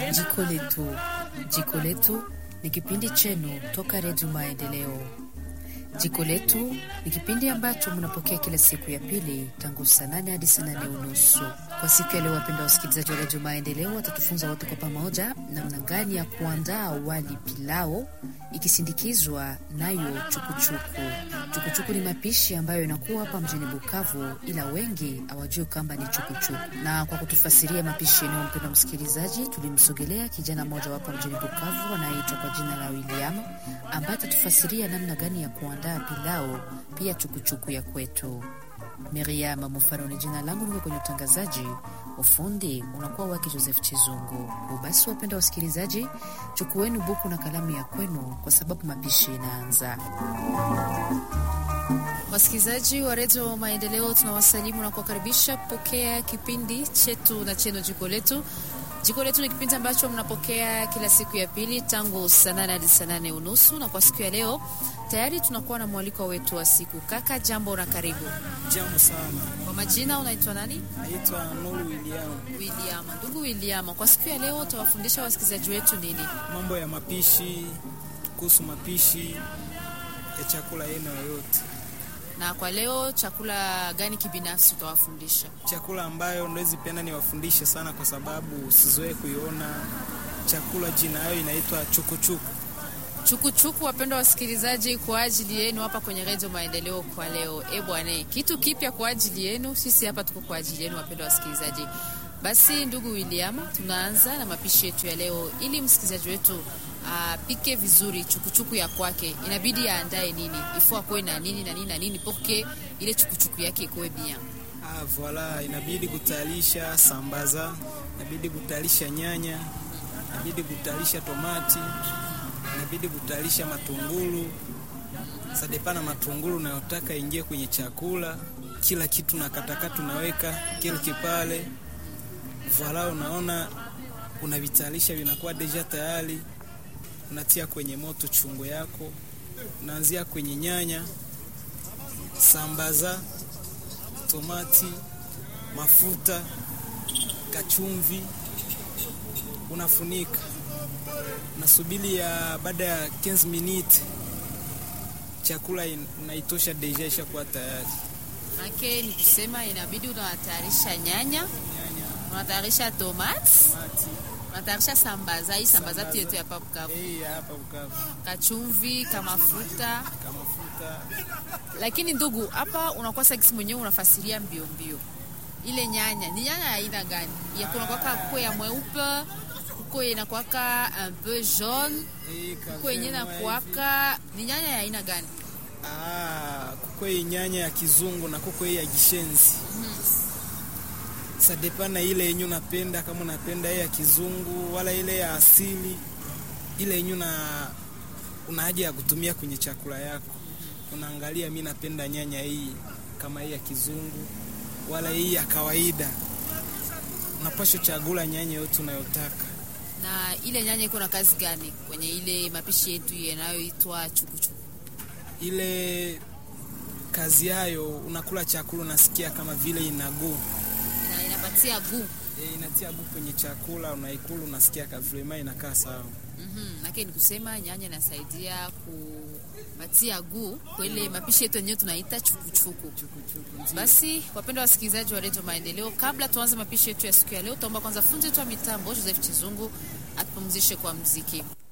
Jiko Letu. Jiko Letu ni kipindi chenu toka Redio Maendeleo. Jiko Letu ni kipindi ambacho mnapokea kila siku ya pili tangu saa nane hadi saa nane unusu. Kwa siku ya leo, wapenda wasikilizaji wa Redio Maendeleo watatufunza wote kwa pamoja namna gani ya kuandaa wali pilao ikisindikizwa nayo chukuchuku. Chukuchuku ni mapishi ambayo inakuwa hapa mjini Bukavu, ila wengi hawajui kwamba ni chukuchuku. Na kwa kutufasiria mapishi yenyewe, mpenda msikilizaji, tulimsogelea kijana mmoja hapa mjini Bukavu anayeitwa kwa jina la William, ambaye atatufasiria namna gani ya kuandaa pilao pia chukuchuku ya kwetu. Miriam Mufaro ni jina langu, niko kwenye utangazaji. Ufundi unakuwa wake Joseph Chizungu. Basi wapenda wasikilizaji, chukueni buku na kalamu ya kwenu, kwa sababu mapishi inaanza. Wasikilizaji wa redio Maendeleo, tunawasalimu na kuwakaribisha kupokea kipindi chetu na cheno jiko letu. Jiko letu ni kipindi ambacho mnapokea kila siku ya pili tangu saa nane hadi saa nane unusu, na kwa siku ya leo tayari tunakuwa na mwaliko wetu wa siku. Kaka, jambo na karibu. Jambo sana, Kwa majina unaitwa nani? naitwa Nuru William. William. Ndugu William, kwa siku ya leo utawafundisha wasikilizaji wetu nini? Mambo ya mapishi, kuhusu mapishi ya chakula aina yoyote, Na kwa leo chakula gani kibinafsi utawafundisha? chakula ambayo ndowezi penda niwafundishe sana, kwa sababu sizoe kuiona chakula. Jina yayo inaitwa chukuchuku. Chukuchuku, wapendwa wasikilizaji, kwa ajili yenu hapa kwenye redio Maendeleo kwa leo. E bwane, kitu kipya kwa ajili yenu, sisi hapa tuko kwa ajili yenu, wapendwa wasikilizaji. Basi ndugu William, tunaanza na mapishi yetu ya leo. Ili msikilizaji wetu apike vizuri chukuchuku ya kwake, inabidi aandae nini, ifo akuwe na nini na nini na nini, porque ile chukuchuku yake ikuwe bien. Ah, voila, inabidi kutayarisha sambaza, inabidi kutayarisha nyanya, inabidi kutayarisha tomati, inabidi kutayarisha matungulu. Sadepana matungulu unayotaka ingie kwenye chakula, kila kitu na katakata unaweka kile kipale. Voila, unaona unavitayarisha vinakuwa deja tayari, unatia kwenye moto chungu yako, unaanzia kwenye nyanya, sambaza tomati, mafuta, kachumvi, unafunika, unasubiri ya baada ya 15 minutes chakula in- unaitosha deja ishakuwa tayari. Make ni kusema inabidi unatayarisha nyanya, Nyanya, unatayarisha tomati, tomati, unatayarisha sambaza. Hii sambaza Sambaza. yetu ya hapa Bukavu, eh, hapa Bukavu, kachumvi, kamafuta kamafuta lakini ndugu, hapa unakuwa sagisi mwenyewe unafasiria mbio mbio. Ile nyanya ni nyanya ya aina gani? Ya kuna kwaka kuko ya mweupe, kuko inakwaka un peu jaune, eh, kuko yenyewe kavema hivi. nakuwaka ni nyanya ya aina gani? Ah, kuko hii nyanya ya kizungu na kuko hii ya gishenzi. Sadepana ile yenye unapenda, kama unapenda ile ya kizungu wala ile ya asili, ile yenye una una haja ya kutumia kwenye chakula yako, unaangalia, mi napenda nyanya hii kama hii ya kizungu wala hii ya kawaida. Unapaswa chagula nyanya yote unayotaka. Na ile nyanya iko na kazi gani kwenye ile mapishi yetu yanayoitwa chukuchuku? Ile kazi yayo, unakula chakula unasikia kama vile inaguu Na inapatia gu E, inatia gu kwenye chakula unaikula, unasikia kavlema inakaa sawa. Mhm, nake ni kusema nyanya inasaidia kupatia gu kwa ile mapishi yetu yenyewe tunaita chukuchuku. Basi wapendwa wasikilizaji wa redio Maendeleo, kabla tuanze mapishi yetu ya siku ya leo, tuomba kwanza fundi wetu wa mitambo Joseph Chizungu atupumzishe kwa mziki.